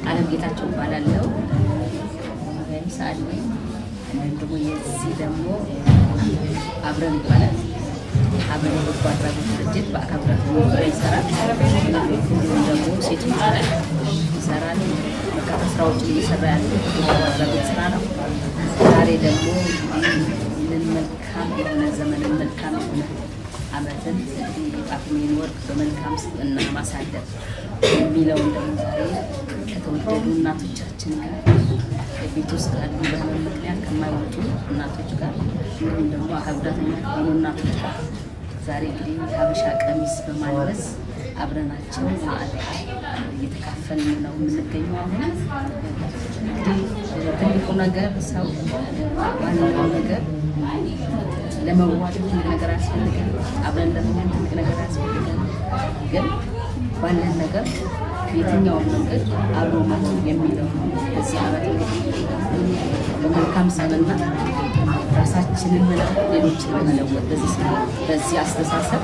አለም ጌታቸው እባላለሁ። ምሳሌ ወይም ደግሞ የዚህ ደግሞ አብረን ይባላል። አብረን የበጎ አድራጎት ድርጅት በአካል ጉዳተኞች ዙሪያ ይሰራል። እንዲሁም ደግሞ ሴቶች ላይ ይሰራል። በርካታ ስራዎችን እየሰራ ያለ የበጎ አድራጎት ስራ ነው። ዛሬ ደግሞ ይህንን መልካም የሆነ ዘመንን መልካም የሆነ አመትን ጳጉሜን ወር በመልካም ስብዕና ማሳለፍ የሚለውን ደግሞ ዛሬ ከተወደዱ እናቶቻችን ጋር ቤት ውስጥ ካሉ በህመም ምክንያት ከማይወጡ እናቶች ጋር እንዲሁም ደግሞ አካል ጉዳተኛ ከሆኑ እናቶች ጋር ዛሬ እንግዲህ ሀበሻ ቀሚስ በማልበስ አብረናቸው ማዕድ እየተካፈልን ነው የምንገኘው። አሁን እንግዲህ ትልቁ ነገር ሰው ዋናው ነገር ለመዋደድ ትልቅ ነገር አያስፈልገን፣ አብረን ለመሆን ትልቅ ነገር አያስፈልገን። ግን ባለን ነገር የትኛውን መንገድ አብሮ መሆን የሚለው በዚህ ዓመት እንግዲህ በመልካም ስብዕና ራሳችንን መለወጥ፣ ሌሎችን መለወጥ በዚህ ስራ በዚህ አስተሳሰብ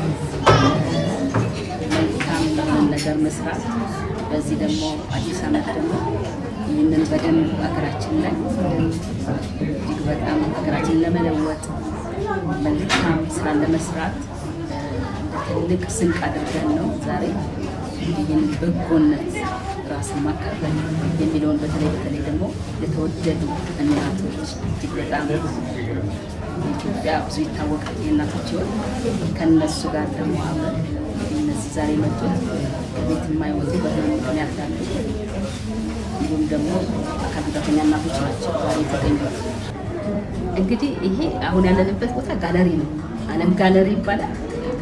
መልካም የሆነ ነገር መስራት በዚህ ደግሞ አዲስ ዓመት ደግሞ ይህንን በደንብ ሀገራችን ላይ እጅግ በጣም ሀገራችንን ለመለወጥ መልካም ስራ ለመስራት ትልቅ ስንቅ አድርገን ነው ዛሬ ይህን በጎነት ራስን ማካፈል የሚለውን በተለይ በተለይ ደግሞ የተወደዱ እናቶች እጅግ በጣም ኢትዮጵያ ብዙ ይታወቃል የእናቶች ሕይወት ከነሱ ጋር ደግሞ አብረን እነዚህ ዛሬ መጡት ከቤት የማይወጡ በህመም ምክንያት ያሉ እንዲሁም ደግሞ አካል ጉዳተኛ እናቶች ናቸው ዛሬ የተገኙት። እንግዲህ ይሄ አሁን ያለንበት ቦታ ጋለሪ ነው። አለም ጋለሪ ይባላል።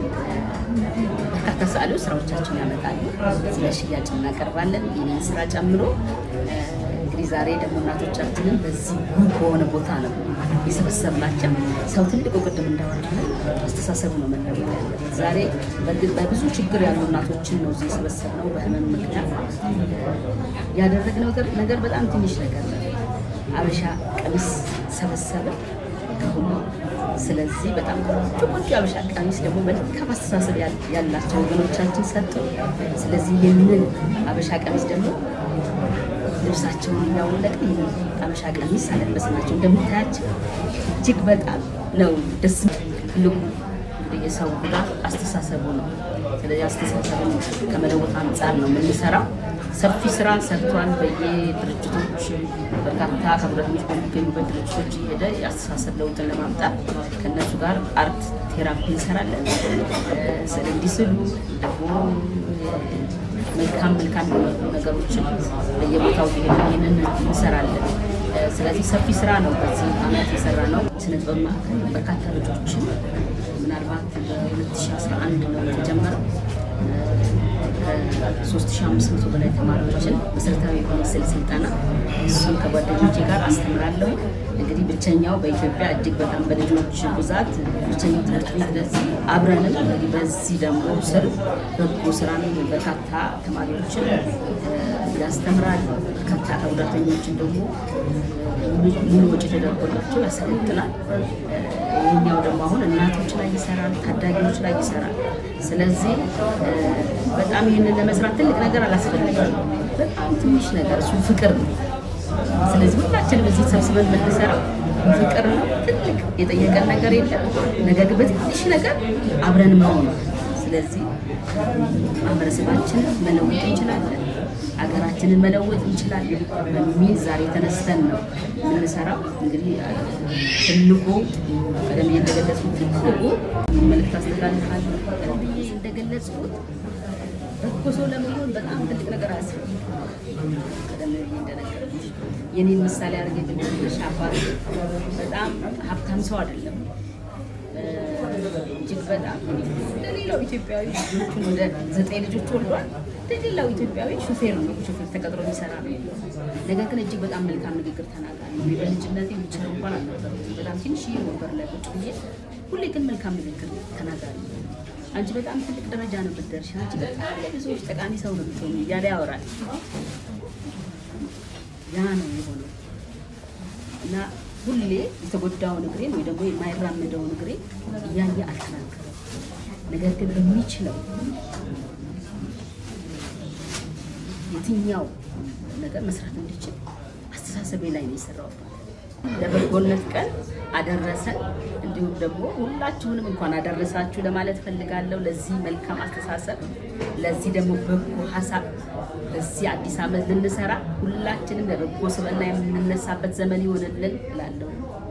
በርካታ ሰዓሊዎች ስራዎቻቸውን ያመጣሉ። ስለ ሽያጭ እናቀርባለን። ይህንን ስራ ጨምሮ እንግዲህ ዛሬ ደግሞ እናቶቻችንን በዚህ ውብ በሆነ ቦታ ነው የሰበሰብናቸው። ሰው ትልቁ ቅድም እንዳወራ አስተሳሰቡ ነው መለወጥ ያለበት። ዛሬ በብዙ ችግር ያሉ እናቶችን ነው እዚህ የሰበሰብነው። በህመም ምክንያት ያደረግነው ነገር በጣም ትንሽ ነገር ነው። ሀበሻ ቀሚስ ሰበሰበ ከሁሉ። ስለዚህ በጣም ቆንጆ ቆንጆ ሀበሻ ቀሚስ ደግሞ መልካም አስተሳሰብ ያላቸው ወገኖቻችን ሰጡ። ስለዚህ ይህንን ሀበሻ ቀሚስ ደግሞ ልብሳቸውን እያወለቅን ይህን ሀበሻ ቀሚስ አለበስናቸው። እንደምታያቸው እጅግ በጣም ነው ደስ ትልቁ እንግዲህ የሰው ጉዳት አስተሳሰቡ ነው። ስለዚህ አስተሳሰቡን ከመለወጥ አንጻር ነው የምንሰራው። ሰፊ ስራ ሰርቷል። በየድርጅቶች በርካታ አካል ጉዳተኞች በሚገኙበት ድርጅቶች እየሄደ የአስተሳሰብ ለውጥን ለማምጣት ከእነሱ ጋር አርት ቴራፒ እንሰራለን። ስዕል እንዲስሉ ደግሞ መልካም መልካም ነገሮችን በየቦታው ይህንን እንሰራለን። ስለዚህ ሰፊ ስራ ነው በዚህ ዓመት የሰራ ነው። ስነ ጥበብ ማዕከል በርካታ ልጆችን ምናልባት በ2011 ነው የተጀመረው ከ3500 በላይ ተማሪዎችን መሰረታዊ የሆነ ስዕል ስልጠና እሱን ከጓደኞቼ ጋር አስተምራለሁ። እንግዲህ ብቸኛው በኢትዮጵያ እጅግ በጣም በልጆች ብዛት ብቸኛው ትምህርት ቤት ለዚህ አብረንም እንግዲህ በዚህ ደግሞ ስር በጎ ስራን በርካታ ተማሪዎችን ያስተምራል። በርካታ አካል ጉዳተኞችን ደግሞ ሙሉ ወጪ ተደርጎላቸው ያሰለጥናል። ይህኛው ደግሞ አሁን እናቶች ላይ ይሰራል፣ ታዳጊዎች ላይ ይሰራል። ስለዚህ በጣም ይህንን ለመስራት ትልቅ ነገር አላስፈልግም። በጣም ትንሽ ነገር እሱ ፍቅር ነው። ስለዚህ ሁላችንም እዚህ ሰብስበን የምንሰራው ፍቅር ነው። ትልቅ የጠየቀን ነገር የለም። ነገር ግን በትንሽ ነገር አብረን መሆን ነው። ስለዚህ ማህበረሰባችንን መለወጥ እንችላለን፣ ሀገራችንን መለወጥ እንችላለን በሚል ዛሬ ተነስተን ነው የምንሰራው። እንግዲህ ትልቁ ቀደም እንደገለጽኩት ትልቁ መልዕክት አስተላልፋለሁ። ቀደም እንደገለጽኩት በጎ ሰው ለመሆን በጣም ትልቅ ነገር አያስፈልግም። ቀደም ብዬ እንደነገርኩሽ የኔን ምሳሌ አድርጌ ብንሽ አባት በጣም ሀብታም ሰው አይደለም። እጅግ በጣም እንደሌላው ኢትዮጵያዊ ልጆቹን ወደ ዘጠኝ ልጆች ወልዷል። እንደሌላው ኢትዮጵያዊ ሹፌር ነው፣ ሹፌር ተቀጥሮ የሚሰራ ነው። ነገር ግን እጅግ በጣም መልካም ንግግር ተናጋሪ ነው። በልጅነቴ ዊልቸር እንኳን አልነበረም። በጣም ትንሽዬ ወንበር ላይ ቁጭ ብዬ ሁሌ ግን መልካም ንግግር ተናጋሪ ነው። አንቺ በጣም ትልቅ ደረጃ ነው ብትደርሺ፣ አንቺ በጣም ለብዙዎች ጠቃሚ ሰው ነው ብትሆኑ እያለ ያወራል። ያ ነው የሆነው እና ሁሌ የተጎዳውን እግሬን ወይ ደግሞ የማይራመደውን እግሬን እያየ አልተናገረም። ነገር ግን በሚችለው የትኛው ነገር መስራት እንዲችል አስተሳሰቤ ላይ ነው የሰራው። ለበጎነት ቀን አደረሰን። እንዲሁም ደግሞ ሁላችሁንም እንኳን አደረሳችሁ ለማለት ፈልጋለሁ። ለዚህ መልካም አስተሳሰብ፣ ለዚህ ደግሞ በጎ ሀሳብ በዚህ አዲስ ዓመት ልንሰራ ሁላችንም ለበጎ ስብዕና የምንነሳበት ዘመን ይሆንልን እላለሁ።